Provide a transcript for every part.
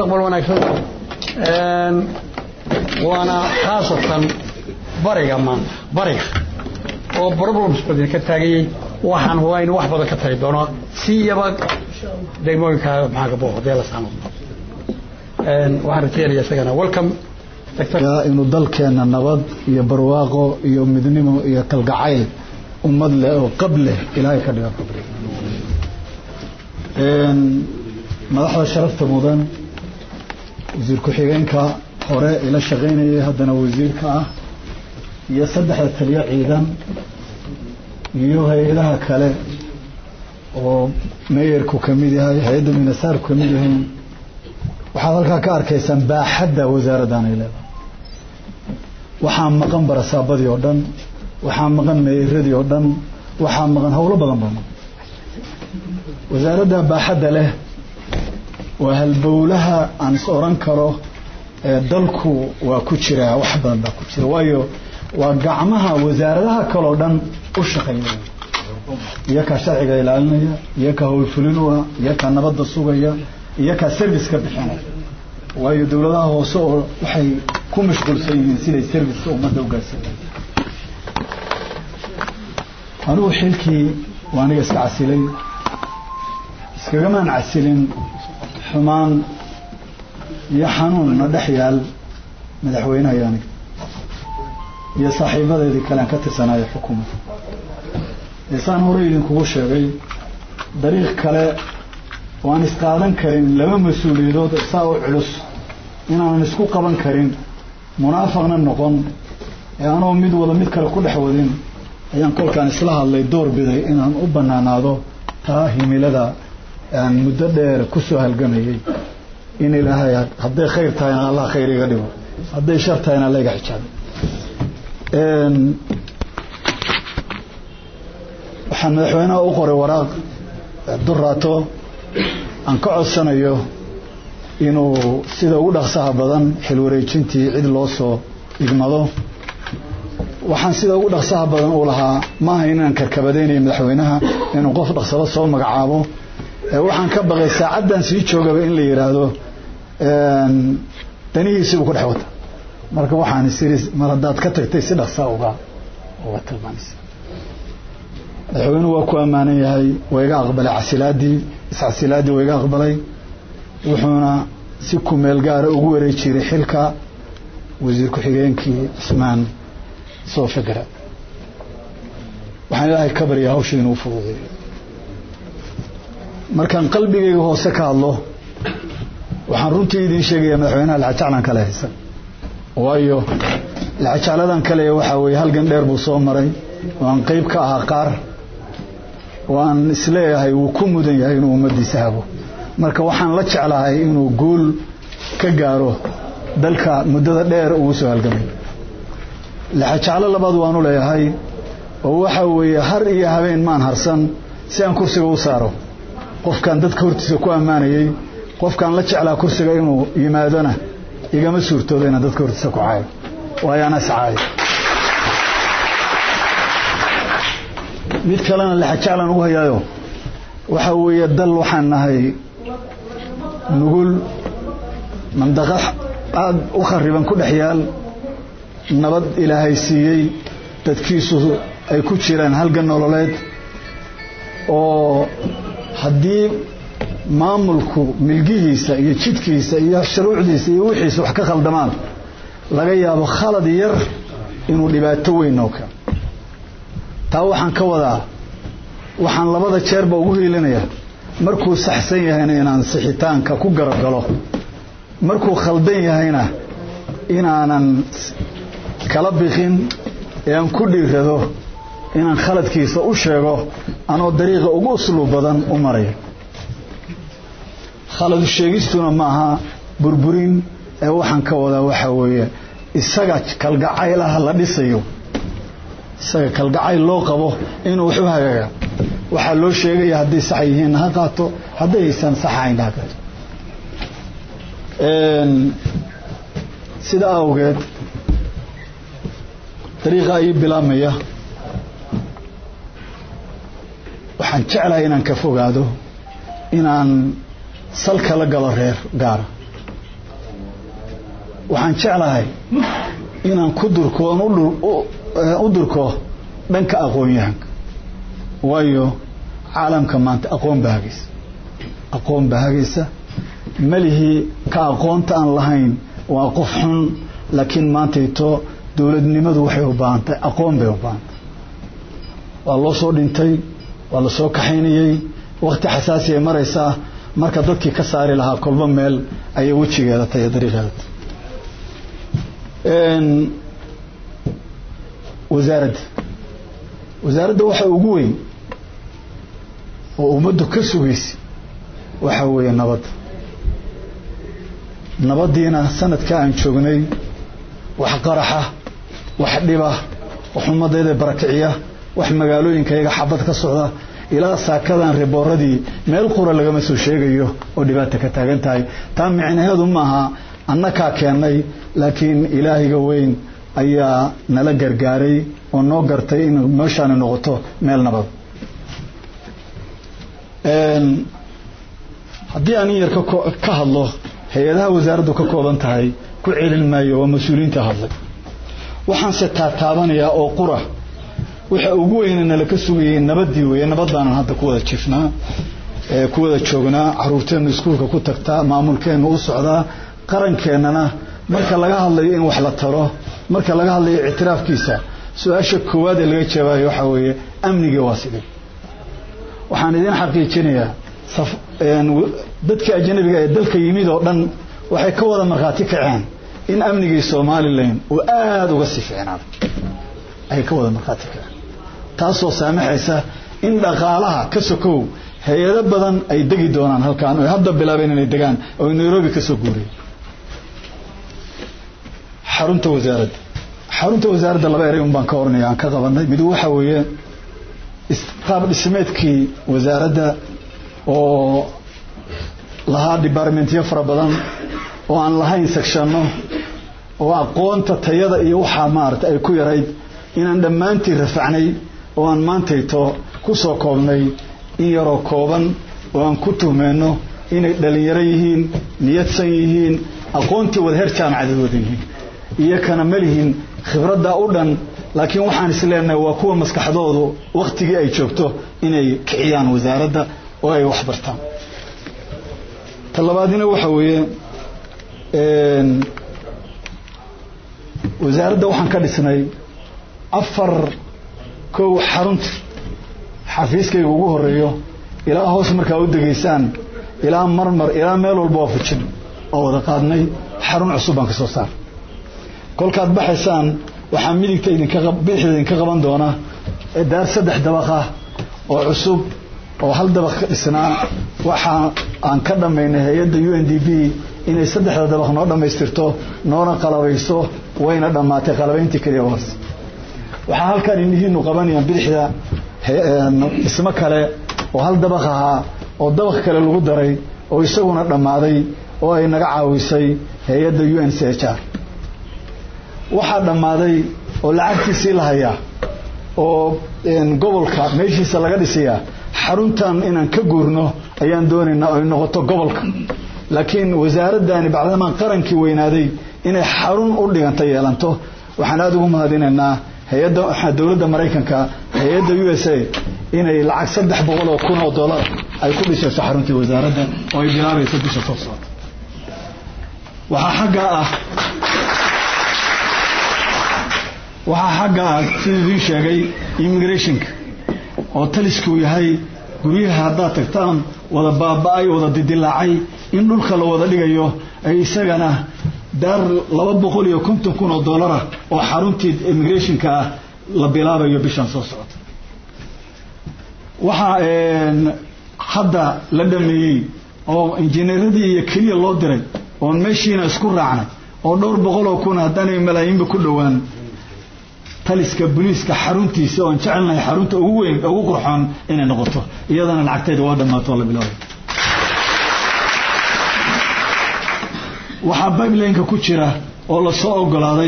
mustaqbal wanaagsan waana khaasatan bariga maanta bariga oo problems badan ka taagayay waxaan hubaa in wax badan ka tari doono siyaba degmooyinka maxaa ka booqo dee la saamo waxaan rajeynaya isagana welcome inuu dalkeenna nabad iyo barwaaqo iyo midnimo iyo kalgacayl ummad leh oo qab leh ilaahay ka dhiga qabri madaxda sharafta mudan wasiir ku-xigeenka hore ila shaqaynayay haddana wasiirka ah iyo saddexda taliyo ciidan iyo hay-adaha kale oo meeyarku ka mid yahay hay-adda minasaarku ka mid yahay waxaad halkaa ka arkaysaan baaxadda wasaaraddan ay leedahay waxaa maqan barasaabadii oo dhan waxaa maqan meeyaradii oo dhan waxaa maqan howlo badan baa maqan wasaaradda baaxadda leh waa halbowlaha aan is oran karo ee dalku waa ku jiraa wax badan baa ku jira waayo waa gacmaha wasaaradaha kaleo dhan u shaqaynaya iyo kaa sharciga ilaalinaya iyo kaa howlfulin u ah iyo kaa nabadda sugaya iyo kaa serviceka bixinaya waayo dowladaha hoose oo waxay ku mashquulsan yihiin siday serviceka ummadda u gaarsiinaya anigu xilkii waa aniga iska casilay iskagamaan casilin xumaan iyo xanuun na dhex yaal madaxweynaha iyo aniga iyo saaxiibadeedii kale aan ka tirsanaayo xukuumadda eesaan hore idinkugu sheegay dariiq kale oo aan isqaadan karin laba mas-uuliyadood saa u culus inaanan isku qaban karin munaafaqna noqon ee anoo mid wada mid kale ku dhex wadin ayaan kolkaan isla hadlay door biday inaan u banaanaado taa himilada aan muddo dheer ku soo halgamayay in ilaahay hadday khayr tahayna allah khayr iga dhigo hadday shar tahayna alla iga xijaabo waxaan madaxweynaha u qoray waraaq duraato aan ka codsanayo inuu sida ugu dhaqsaha badan xilwareejintii cid loo soo igmado waxaan sida ugu dhaqsaha badan u lahaa maaha inaan karkabadaynayo madaxweynaha inuu qof dhaqsado soo magacaabo waxaan ka baqay saacaddan sii joogaba in la yidhaahdo danihiisiibuu ku dhex wata marka waxaan isiri mar haddaad ka tagtay si dhaqsaa uga uga tilmaamaysa madaxweynuhu waa ku ammaanan yahay waa iga aqbalay casilaadii iscasilaadii waa iga aqbalay wuxuuna si kumeel gaara ugu wareejiray xilka wasiir ku-xigeenkii cismaan soo fekera waxaan ilaahay ka baryaa hawsha inuu fududeeyo markaan qalbigayga hoose ka hadlo waxaan runtii idiin sheegayaa madaxweynaha laxajaclan kale haysan waayo laxajacladan kale waxaa weeye halgan dheer buu soo maray oo aan qeyb ka ahaa qaar oo aan isleeyahay wuu ku mudan yahay inuu ummaddiisa hago marka waxaan la jeclahay inuu guul ka gaaro dalka muddada dheer ugu soo halgamay laxajaclo labaad waanu leeyahay oo waxa weeye har iyo habeen maan harsan si aan kursiga u saaro qofkaan dadka hortiisa ku ammaanayey qofkaan la jeclaa kursiga inuu yimaadona igama suurtoodo inaan dadka hortiisa ku caayo waayo ana iscaayo mid kalena laxajaclan ugu hayaayo waxa weeye dal waxaan nahay nugul mandaqad aada u khariban ku dhex yaal nabad ilaahay siiyey dadkiisu ay ku jiraan halgan nololeed oo haddii maamulku milgihiisa iyo jidkiisa iyo shuruucdiisa iyo wixiisa wax ka khaldamaan laga yaabo khalad yar inuu dhibaato weyn noo keeno taa waxaan ka wadaa waxaan labada jeerba ugu hiilinaya markuu saxsan yahayna inaan sixitaanka ku garabgalo markuu khaldan yahayna inaanan kala biqin ee aan ku dhiirado inaan khaladkiisa u sheego anoo dariiqa ugu usluub badan u maraya khaladu sheegistuna maaha burburin ee waxaan ka wadaa waxaa weeye isaga kalgacaylaha la dhisayo isaga kalgacayl loo qabo inuu wax u hagaaga waxaa loo sheegaya hadday sax yihiinna ha qaato hadday aysan sax ahaynna ha qaato sida awgeed dariiqa ii bilaabmaya waxaan jeclahay inaan ka fogaado inaan salka la galo reer gaara waxaan jeclahay inaan ku durkoon u durko dhanka aqoon-yahanka waayo caalamka maanta aqoon baa hagaysa aqoon baa hagaysa malihii ka aqoonta aan lahayn waa qof xun laakiin maantayto dowladnimadu waxay u baahantahay aqoon bay u baahantahay waa loo soo dhintay waa la soo kaxaynayey wakti xasaasi ay maraysaa marka dadkii ka saari lahaa kolba meel ayay wejigeeda tahay dariiqeeda tahay wasaaradda wasaaradda waxa ugu weyn oo ummaddu ka sugaysa waxaa weeye nabadda nabaddiina sanadka aan joognay wax qaraxa wax dhiba wax ummadayda barakiciya wax magaalooyinkayaga xabad ka socda ilaa saakadan ribooradii meel qura lagama soo sheegayo oo dhibaata ka taagan tahay taa micnaheedu maaha annakaa keennay laakiin ilaahiga weyn ayaa nala gargaaray oo noo gartay in meeshaani noqoto meel nabad haddii aan in yar ka hadlo hay-adaha wasaaraddu ka kooban tahay ku celin maayo waa mas-uuliyiinta hadlay waxaanse taataabanayaa oo qura waxa ugu weyna nala ka sugayay nabadii weeye nabad baanan hadda ku wada jiifnaa ku wada joognaa caruurteennu iskuulka ku tagtaa maamulkeennu u socdaa qarankeenana marka laga hadlayo in wax la taro marka laga hadlayo ictiraafkiisa su-aasha koowaad ee laga jawaabayo waxaa weeye amnigii waa sidee waxaan idiin xaqiijinayaa dadka ajnabiga ee dalka yimid oo dhan waxay ka wada markhaati kaceen in amnigii somalilan uu aada uga sii fiicnaaday ayay ka wada markhaati kaceen taasoo saamaxaysa in dhaqaalaha ka sokow hay-ado badan ay degi doonaan halkaan oy hadda bilaabeen inay degaan oo nairobi ka soo guuriyeen xarunta wasaaradda xarunta wasaaradda laba erey un baan ka oranaya aan ka qabanay mid waxa weeye qaab dhismeedkii wasaaradda oo lahaa departmentyo fara badan oo aan lahayn sectionno oo aqoonta tayada iyo waxaa maarata ay ku yarayd inaan dhammaantii rafacnay oo aan maantayto ku soo koobnay in yaroo kooban oo aan ku tuhmeenno inay dhalinyaro yihiin niyadsan yihiin aqoontii wada heer jaamacadeed wada yihiin iyo kana ma lihin khibraddaa u dhan laakiin waxaan is leenahay waa kuwa maskaxdoodu wakhtigii ay joogto inay kiciyaan wasaaradda oo ay wax bartaan ta labaadina waxa weeye wasaaradda waxaan ka dhisnay afar kow xarunta xafiiskayga ugu horeeyo ilaa hoos markaa u degaysaan ilaa marmar ilaa meel walba waa fujin oo wada qaadnay xarun cusub baan ka soo saar kolkaad baxaysaan waxaa midigta idinbidixda idinka qaban doona daar saddex dabaq ah oo cusub oo hal dabaq ka dhisnaa waxa aan ka dhammaynay hay-adda u n d b inay saddexda dabaq noo dhammaystirto noona qalabayso wayna dhammaatay qalabayntii keliya hoose waxaa halkaan indhihiinu qabanayaan bidixda dhismo kale oo hal dabaq ahaa oo dabaq kale lagu daray oo isaguna dhammaaday oo ay naga caawisay hay-adda u n c h r waxaa dhammaaday oo lacagtiisii la hayaa oo gobolka meeshiisa laga dhisayaa xaruntan inaan ka guurno ayaan doonaynaa ay noqoto gobolka laakiin wasaaraddani bacdamaan qarankii weynaaday inay xarun u dhiganta yeelanto waxaan aada ugu mahadinaynaa hay-adda dowladda maraykanka hay-adda u s a inay lacag saddex boqol oo kun oo dollar ay ku dhisayso xaruntii wasaaradda oo ay bilaabayso bisha soo socota waxaa xaggaa ah waxaa xagga ah siduu idiin sheegay immigrationka oo taliskuu yahay guryaha haddaad tagtaan wada baaba-ay wada didilaacay in dhulka la wada dhigayo ay isagana daar laba boqol iyo konton kun oo dollarah oo xaruntii immigrationka ah la bilaabayo bishan soo socota waxaa hadda la dhameeyey oo injineeradii iyo keliya loo diray oon meeshiina isku raacnay oo dhowr boqol oo kun haddaanay malaayiinba ku dhowaan taliska boliiska xaruntiisa oon jecelnahay xarunta ugu weyn ugu qurxoon inay noqoto iyadana lacagteeda waa dhammaato oo la bilaabay waxaa bibelineka ku jira oo lasoo ogolaaday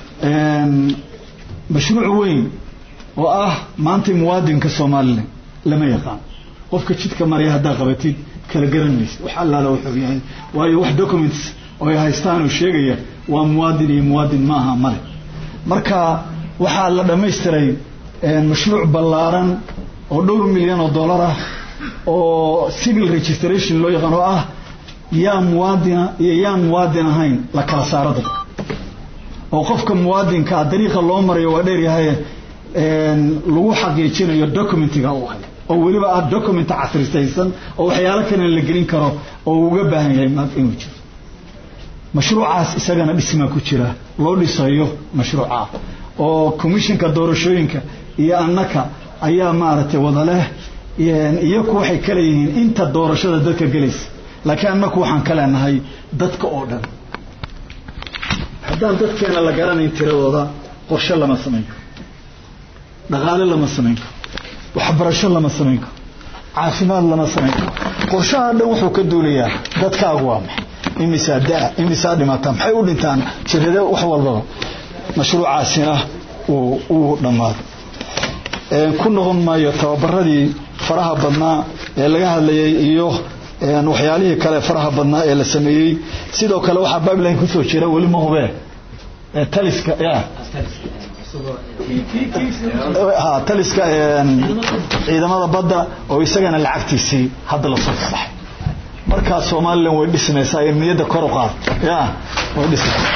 mashruuc weyn oo ah maanta muwaadinka somalilan lama yaqaan qofka jidka marya haddaa qabatid kala garan maysa wax allaala wuxuu yahay waayo wax documents oo ay haystaan oo sheegaya waa muwaadin iyo muwaadin ma aha male marka waxaa la dhammaystiray mashruuc ballaaran oo dhowr milyan oo dollar ah oo civil registration loo yaqaan oo ah yaa muwaadina iyo yaan muwaadin ahayn la kala saaro dadka oo qofka muwaadinkaa dariiqa loo marayo waa dheeryahay lagu xaqiijinayo documentiga u hay oo weliba ah document casrisaysan oo waxyaalo kalena la gelin karo oo uga baahan yahay inuu jiro mashruucaas isagana dhismaa ku jira loo dhisayo mashruuca oo commissionka doorashooyinka iyo annaka ayaa maaragtay wada leh iyaku waxay ka leeyihiin inta doorashada dadka gelaysa laakiin annaku waxaan ka leenahay dadka oo dhan haddaan dadkeena la garanayn tiradooda qorshe lama samayn karo dhaqaale lama samayn karo waxbarasho lama samayn karo caafimaad lama samayn karo qorshaha dhan wuxuu ka duulayaa dadkaagu waa maxay imisaa daa imisaa dhimata maxay u dhintaan jirade wax walbaba mashruucaasina uu uu dhammaado ku noqon maayo tababaradii faraha badnaa ee laga hadlayay iyo waxyaalihii kale faraha badnaa ee la sameeyey sidoo kale waxaa bibeline kusoo jira weli ma hubee taliska ya ha taliska ciidamada badda oo isagana lacagtiisii hadda lasoo fasaxay markaa somalilan way dhismaysaa ee niyadda kor u qaad ya way dhismaysaa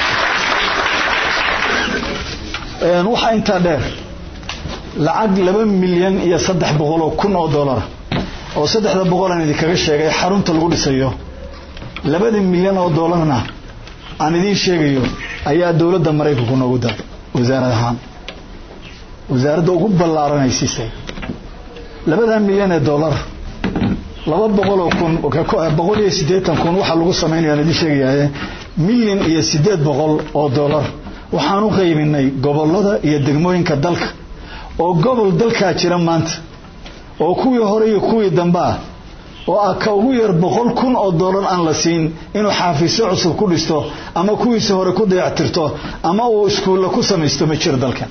waxaa intaa dheer lacag laba milyan iyo saddex boqol oo kun oo dollar oo saddexda boqol aan idinkaga sheegay xarunta lagu dhisayo labada milyan oo dollarna aan idiin sheegayo ayaa dowladda maraykanku noogu daray wasaarad ahaan wasaaradda ugu ballaaran ay siisay labada milyan ee dollar laba boqol oo kun boqol iyo siddeetan kun waxaa lagu samaynaya aan idiin sheegayaye milyan iyo siddeed boqol oo dollar waxaan u qaybinay gobollada iyo degmooyinka dalka oo gobol dalkaa jira maanta oo kuwii hore iyo kuwii dambea oo ah ka ugu yar boqol kun oo dollar aan la siin inuu xaafisyo cusub ku dhisto ama kuwiisi hore ku dayactirto ama uu iskuulla ku samaysto ma jiro dalkan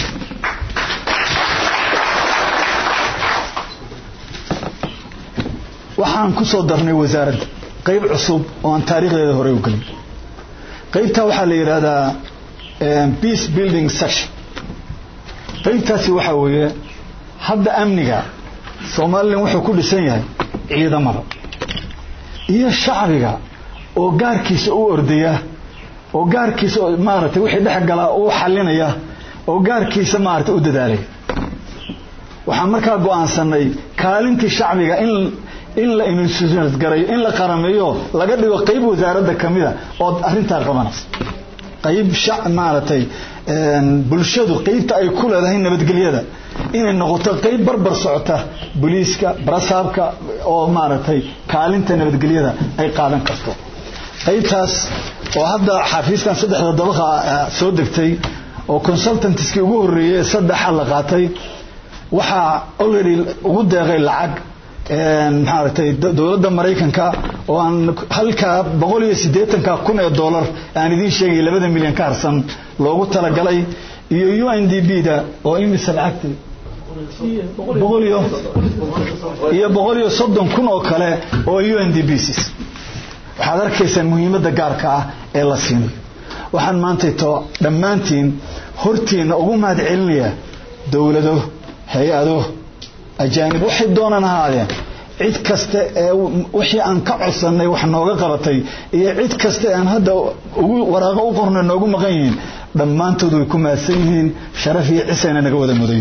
waxaan ku soo darnay wasaaradda qayb cusub oo aan taariikhdeeda hore u gelin qaybtaa waxaa la yidhaahdaa peace building section qaybtaasi waxaa weeye hadda amniga somalilan wuxuu ku dhisan yahay ciidamada iyo shacbiga oo gaarkiisa u ordaya oo gaarkiisa maaragtay wixii dhex galaa u xalinaya oo gaarkiisa maaragtay u dadaalaya waxaan markaa go'aansanay kaalintii shacbiga in in la institutionalisgarayo in la qarameeyo laga dhigo qayb wasaaradda ka mida oo arrintaa qabanaysa qayb maaragtay bulshadu qaybta ay ku leedahay nabadgelyada inay noqoto qayb barbar socota booliiska barasaabka oo maaragtay kaalinta nabadgelyada ay qaadan karto qaybtaas oo hadda xafiiskan saddexda dabaqa soo degtay oo consultantskii ugu horreeyey ee saddexa la qaatay waxaa already ugu deeqay lacag maaragtay dowladda maraykanka oo aan halkaa boqol iyo siddeetanka kun ee dollar aan idiin sheegay labada milyan ka harsan loogu talagalay iyo u n d b da oo imisa lacagta boqol iyo iyo boqol iyo soddon kun oo kale oo u n d b sis waxaad arkaysaan muhiimadda gaarka ah ee la siinayo waxaan maantayto dhammaantiin hortiina ugu mahad celinaya dowlado hay-ado ajaanib waxay doonaan ahaadeen cid kasta ee wixii aan ka codsannay wax nooga qabatay iyo cid kasta aan hadda ugu waraaqo u qornay noogu maqan yihiin dhammaantood way ku mahadsan yihiin sharaf iyo cisayna naga wada mudayo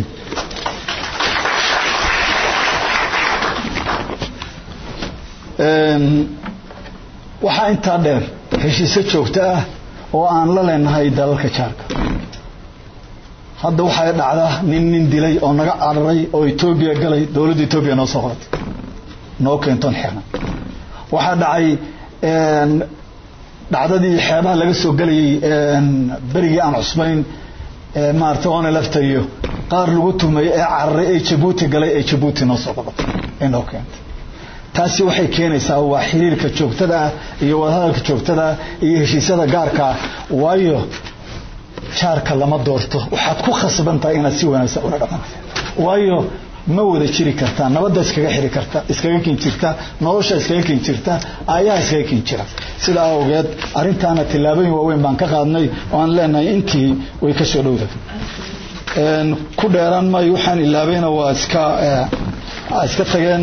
waxaa intaa dheer heshiise joogto ah oo aan la leenahay dalalka jaarka hadda waxay dhacdaa nin nin dilay oo naga cararay oo etoobiya galay dowladda etoobiya noo soo qoratay noo keentoon xirna waxaa dhacay dhacdadii xeebaha laga soo gelayay berigii aan cusbayn maarata oona laftayo qaar lagu tumay ee cararay ee jabuuti galay ee jabuuti noo soo qoratay ee noo keentay taasi waxay keenaysaa waa xiriirka joogtada ah iyo wadahadalka joogtada ah iyo heshiisyada gaarka ah waayo jaarka lama doorto waxaad ku khasban tahay inaad si wanaagsan ula dhaqanto waayo ma wada jiri kartaa nabadda iskaga xiri karta iskaga kin jirta nolosha iskaga kin jirta aayaha iskaga kin jira sidaa awgeed arrintaana tillaabooyin waaweyn baan ka qaadnay oo aan leenahay intii way ka soo dhowda ku dheeraan maayo waxaan ilaabayna waa iska iska tageen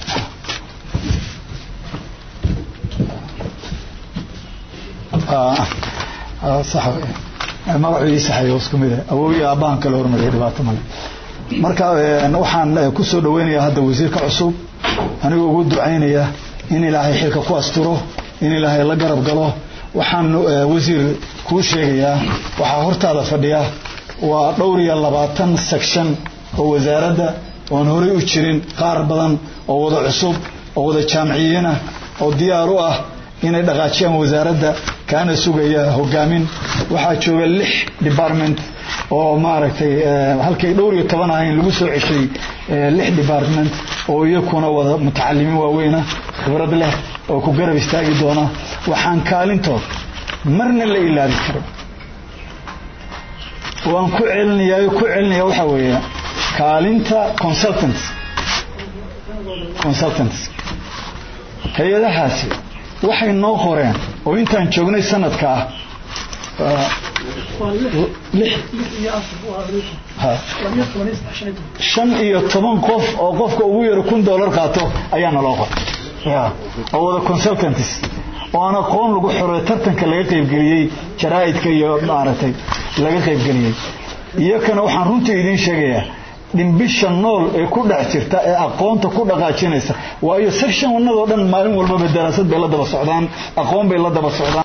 magaciisa saxay isku mid ah awowii aabbahan kala hormariyay dhibaato male marka waxaan ku soo dhaweynayaa hadda wasiirka cusub anigoo ugu ducaynaya in ilaahay xilka ku asturo in ilaahay la garab galo waxaan wasiir kuu sheegayaa waxaa hortaada fadhiya waa dhowr iyo labaatan section oo wasaaradda oon horey u jirin qaar badan oo wada cusub oo wada jaamiciyiinah oo diyaar u ah inay dhaqaajiyaan wasaaradda kaana sugaya hogaamin waxaa jooga lix department oo maaragtay halkay dhowr iyo toban ahayn lagu soo ceshay lix department oo iyakuna wada mutacalimiin waaweyna khibrad leh oo ku garab istaagi doona waxaan kaalintood marna la ilaabi karin waan ku celinayaa ku celinaya waxaa weeye kaalinta consultants consultants hay-adahaasi waxay noo qoreen oo intaan joognay sanadka ah shan iyo toban qof oo qofka ugu yaro kun dollar qaato ayaa naloo qoray oo wada consultants oo aan aqoon lagu xoro tartanka laga qaybgeliyey jaraa'idka iyo maaragtay laga qaybgeliyey iyakana waxaan runtii idiin sheegayaa dhimbisha nool ee ku dhex jirta ee aqoonta ku dhaqaajinaysa waayo sectionadoo dhan maalin walbaba daraasad bay la daba socdaan aqoon bay la daba socdaan